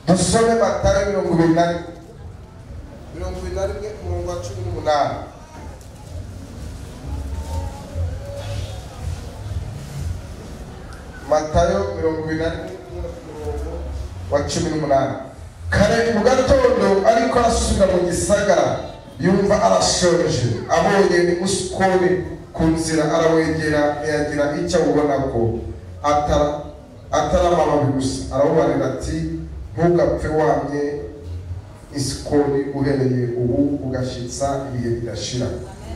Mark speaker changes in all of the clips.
Speaker 1: dusome matara mirongo ibiri na rimwe
Speaker 2: mirongo ibiri na rimwe umurongo wa cumi n'umunani
Speaker 1: matayo mirongo ibiri na rimwe umurongo wa cumi n'umunani kare mu gatondo ariko arasubira mu gisagara yumva arashoje abonye ni musukoni ku nzira arawegera ntiyagira icyo awubona ko atara atari amababi gusa aramubarira ati ntugapfe wamye isikoni uhereye ubu ugashitsa ibihe bidashira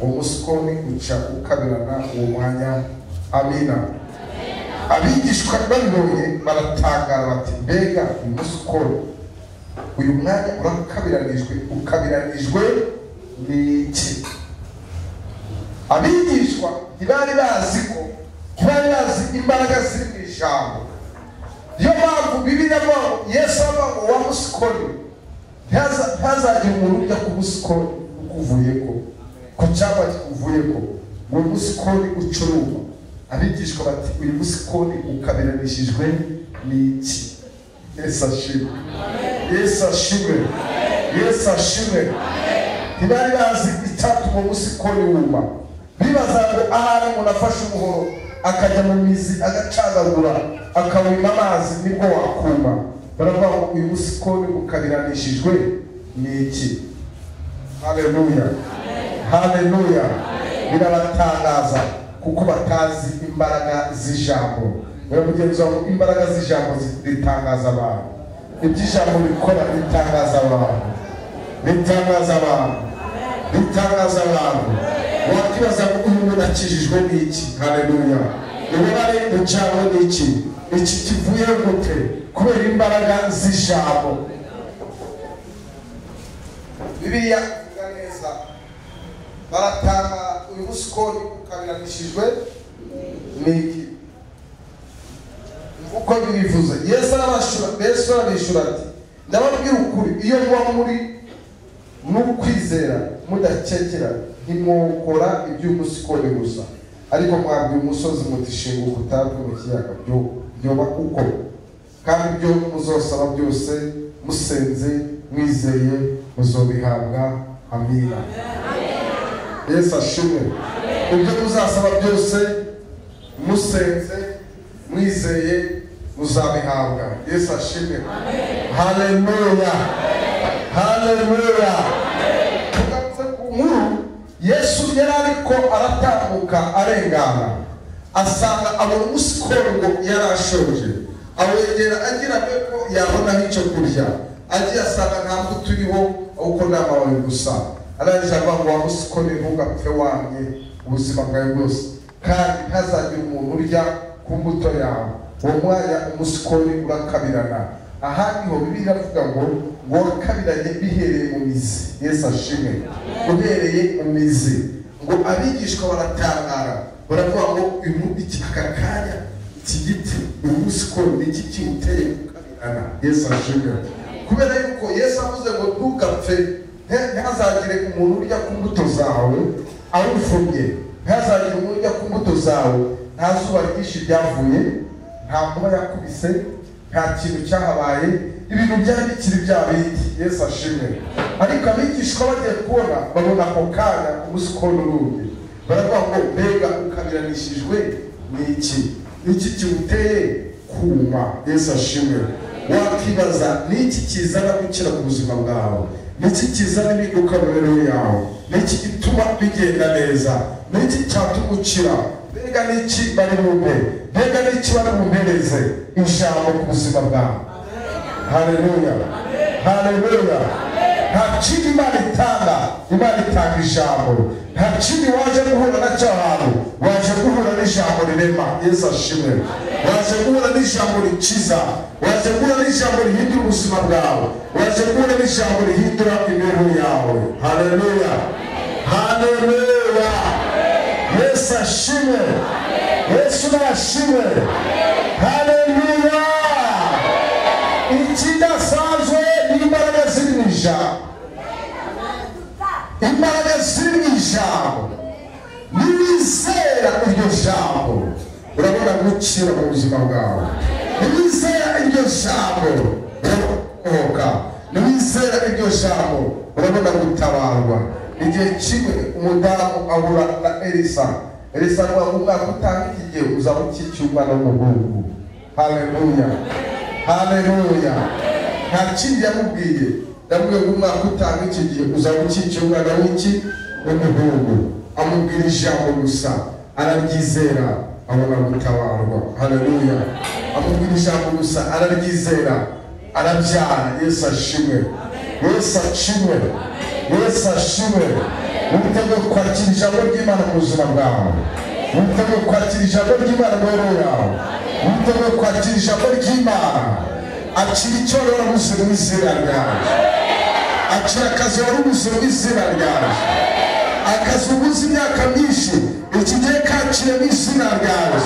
Speaker 1: uwo musikoni uca ukabirana uwo mwanya amina abigishwa babibonye baratangara bati mbega umusikoni uyu mwanya urakabiranijwe ukabiranijwe n'iki abigishwa ntibari bazi ko ntibari bazi imbaraga ziri mu ijambo niyo mpamvu bibiliya mo yesu aba uwa musikoni ntaza- ntazagire umuntu ujya ku musikoni ukuvuye ko ku cyapa kikuvuye ko ngo musikoni ucuruzwa abigishwa bati uyu musikoni ukabiranishijwe n'iki yesu ashimwe yesu ashimwe yesu ashimwe ntibari bazi icyatuma umusikoni wuma bibaza ngo ahari umuntu afashe umuhoro akajya mu mizi agacagagura akawima amazi nibwo wakuma baravuga ngo uyu musikoni ukabiranishijwe ni iki haleluya haleluya birabatangaza kuko batazi imbaraga z'ijambo baramugenzi wawe imbaraga z'ijambo zitangaza abantu ibyo ijambo rikora ritangaza abantu ritangaza abantu ritangaza abantu wakibaza ngo uyu muntu akijijwe n'iki haleluya ububare bucawe n'iki iki kivuye gute kubera imbaraga z'ijambo
Speaker 2: bibiliya ivuga neza baratanga uyu musikoni ukabiranishijwe
Speaker 1: niki uko bibivuze yesu arabashura yesu arabishura ati ndababwira ukuri iyo muba muri mu kwizera mudakekera ntimwokora iby'umusikoni gusa ariko mwabwira umusozi muti shinga ubutambwe mu kiyaga byo- byoba uko kandi ibyo muzosaba byose musenze mwizeye muzobihabwa amina yesu ashimwe ibyo muzasaba byose musenze mwizeye muzabihabwa yesu ashimwe haleluya haleluya tugatse ku nkuru yesu yari ariko aratambuka arengana asanga abona umusikoro ngo yarashoje awegera agira be ko yabonaho icyo kurya agiye asanga nta mbuto uriho ahubwo ni amababi gusa arangije avuga ngo wamusikore ntugapfe wamye ubuzima bwawe bwose kandi ntazagire umuntu urya ku mbuto yawe uwo mwanya umusikori urakabirana aha niho bibiliya avuga ngo ngo wakabiranye bihereye mu mizi yesu ashimwe uhereye mu mizi ngo abigishwa baratangara baravuga ngo uyu iki aka kanya iki giti uyu musikori ni iki kiwuteye gukabirana yesu ashimwe kubera yuko yesu avuze ngo ntugapfe nte- ntihazagire umuntu urya ku mbuto zawe awufumye ntihazagire umuntu urya ku mbuto zawe nta zuba ryinshi ryavuye nta nkuba yakubise nta kintu cyahabaye ibintu byari bikiri bya bindi yesu ashimwe ariko abigishwa bagiye kubona babona ako kanya umusikoni urundi baravuga ngo mbega ukabiranishijwe ni iki Ni iki kiwuteye kuma yesu ashimwe wakibaza niki kizana gukira ku buzima bwawe niki kizana impinduka mu mibereho yawe niki gituma bigenda neza niki cyatuma ukira mbega niki bari bumve mbega niki bari bumpereze ijambo ku buzima bwawe haleluya haleluya nta kindi imana itanga imana itanga ijambo nta kindi waje guhura nacyo ahantu waje guhura n'ijambo rirema yesu ashimwe waje guhura n'ijambo rikiza waje guhura n'ijambo rihindura ubuzima bwawe waje guhura n'ijambo rihindura imibereho yawe haleluya haleluya yesu ashimwe yesu nashimwe haleluya ikidasanzwe ni imbaraga ziri mu ijambo imbaraga ziri mu ijambo nibizera iryo jambo urabona gukira mu buzima bwawe nibizera iryo jambo urabona kurokoka nimwizera iryo jambo urabona gutabarwa igihe kimwe umudamu ahura na elisa elisa ngo umwaka utangiye uzaba ukikiye umwana w'umuhungu haleluya haleluya nta kindi yamubwiye yamubwiye ngo umwaka utanga iki gihe uzaba ukikiye umwana w'iki w'umuhungu amubwira ijambo gusa araryizera abona gutabarwa haleluya amubwira ijambo gusa araryizera arabyara yesu ashimwe yesu ashimwe yesu ashimwe witeguye kwakira ijambo ry'imana mu buzima bwawe witeguye kwakira ijambo ry'imana mu mibereho yawe witeguye kwakira ijambo ry'imana akira icyo wari warabuze mu izina ryawe akira akazi wari ubuze mu izina ryawe akazi ubuze imyaka myinshi iki gihe kakire mu izina ryawe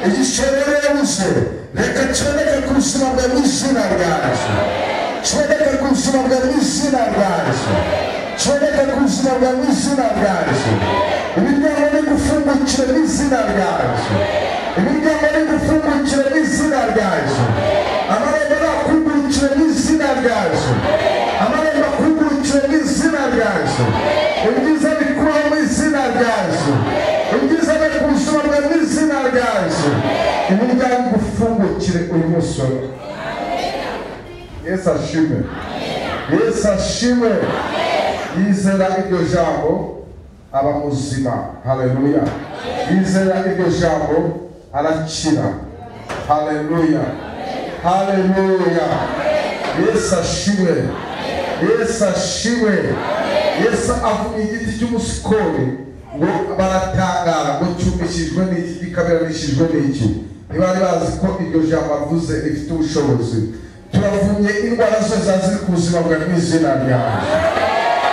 Speaker 1: igishoro yabuze reka cyoneke ku buzima bwawe mu izina ryawe cyoneke ku buzima bwawe mu izina ryawe cyoneke ku buzima bwawe mu izina ryawe imiryango ni gufungukira mu izina ryawe imiryango ni gufungukira mu izina ryawe amarembo nakugurukire mu izina ryawe amarembo akugurukire mu izina ryawe ibyiza bikubaho mu izina ryawe ibyiza bari ku buzima bwawe mu izina ryaje imiryango ufungukire uyu musoro yesu ashime yesu ashime yizera iryo jambo aba muzima haleluya yizera iryo jambo arakira haleluya haleluya yesu ashime yesu ashime yesu avuga igiti cy'umusikori ngo baratangara ngo cyumishijwe n'iki gikabiranishijwe n'iki ntibari bazi ko iryo jambo avuze rifite ubushobozi turavumye indwara zose zaziri ku buzima bwa mu izina ryawe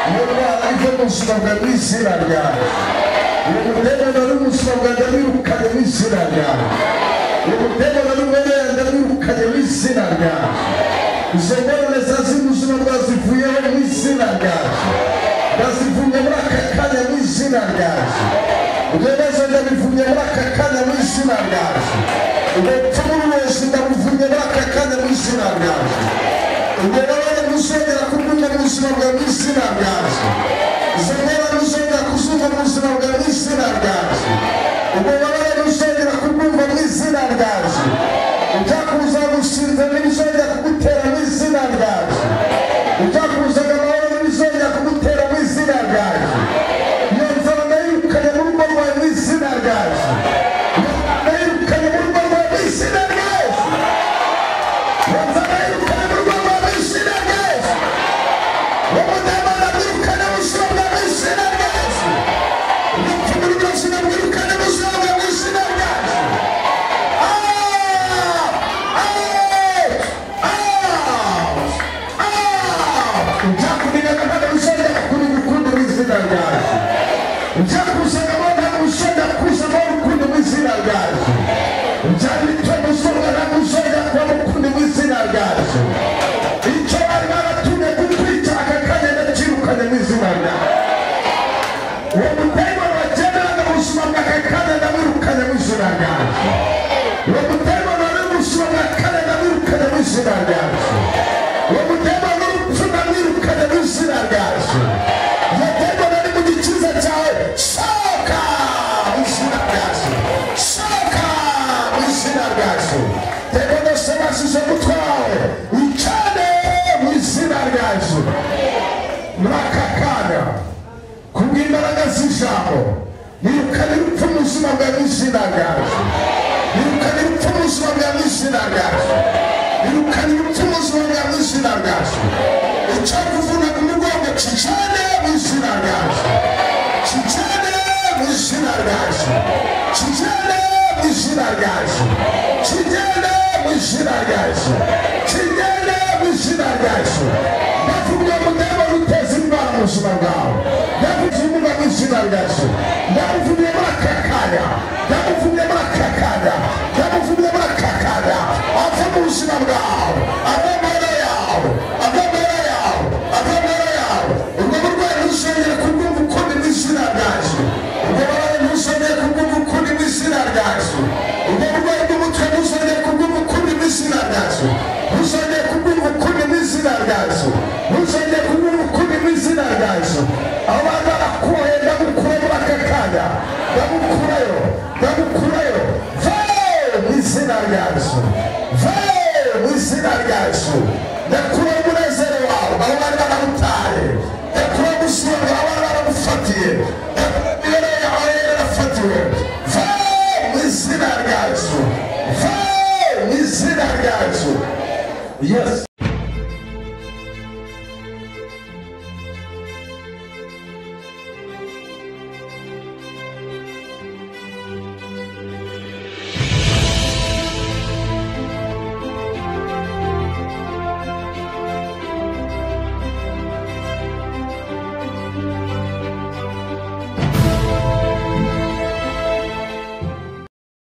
Speaker 1: iyo ndwara ive mu buzima bwa mu izina ryawe uyu mutemano uri mu buzima bwa ndamwirukanye mu izina ryawe uyu mutemano uri mwene ndamwirukanye mu izina ryawe izo ngorane zaziri mu buzima bwawe zivuyeho mu izina ryawe ndazivumye muri aka kanya mu izina ryaje ibibazo ndabivumye muri aka kanya mu izina ryaje ubupfu n'uburozi ndabuvumye muri aka kanya mu izina ryaje ububabare buzongera kubwumva mu buzima bwawe mu izina ryaje izo ndwara buzongera kuzumva mu buzima bwawe mu izina ryaje ububabare buzongera kubwumva mu izina ryaje ibyakubuza gusinza n'ibizongera kugutera mu izina ryaje ibyakubuzaga amahoro n'ibizongera kugutera mu izina ryaje iyo nzara ndayirukanye mu rugo rwawe mu izina ryaje iyo nzara ndayirukanye mu rugo rwawe mu izina ryaje iyo nzara ndayirukanye mu rugo rwawe mu izina ryaje uwo mudamu ndamwirukane mu buzima bwawe mu izina ryaje ubupfu muri byose ndamwirukane mu buzima bwawe mu izina ryaje icyo bari baratumye kutwica aka kanya ndakirukanye mu izina ryawe uwo mutego wagendaga mu buzima bwa kare kandi ndamwirukanye mu izina ryaje uwo mutego wari mu buzima bwa kare ndamwirukanye mu izina ryaje uwo mutego w'urupfu ndamwirukanye mu izina ryaje iyo mutego nari mu gikiza cyawe sohoka mu izina ryaje sohoka mu izina ryaje tego ndose basize umutwe wawe wicane mu izina ryaje muri aka kanya kubw'imbaraga z'ijambo nirukane urupfu mu buzima bwawe mu izina ryawe nirukane urupfu mu buzima bwawe mu izina ryawe nirukane urupfu mu buzima bwawe mu izina ryawe icyakuvuna ku mugongo kijane mu izina ryawe kijane mu izina ryawe kijane mu izina ryawe kijane mu izina ryawe kijane mu izina ryawe ndavuga ngo ndeba ruteza indwara mu buzima bwawe ndabuvumba mu izina ryacu ndabuvumye muri aka kanya ndabuvumye muri aka kanya ndabuvumye muri aka kanya ava mu buzima bwawe ava amara yawe ava amara yawe ava amara yawe urwo burwayi ntuzongere kubwumva ukundi mu izina ryacu urwo burwayi ntuzongere kubwumva ukundi mu izina ryacu urwo burwayi bw'umutwe ntuzongere kubwumva ukundi mu izina ryacu ntuzongere kubwumva ukundi mu Yesu ve mu izina rya Yesu ndakura umunezero wawe aho bari baramutaye ndakura gusenga aho bari baramufatiye ndakura imibereho yawe yari yarafatiwe ve mu izina rya Yesu ve mu izina rya Yesu Yesu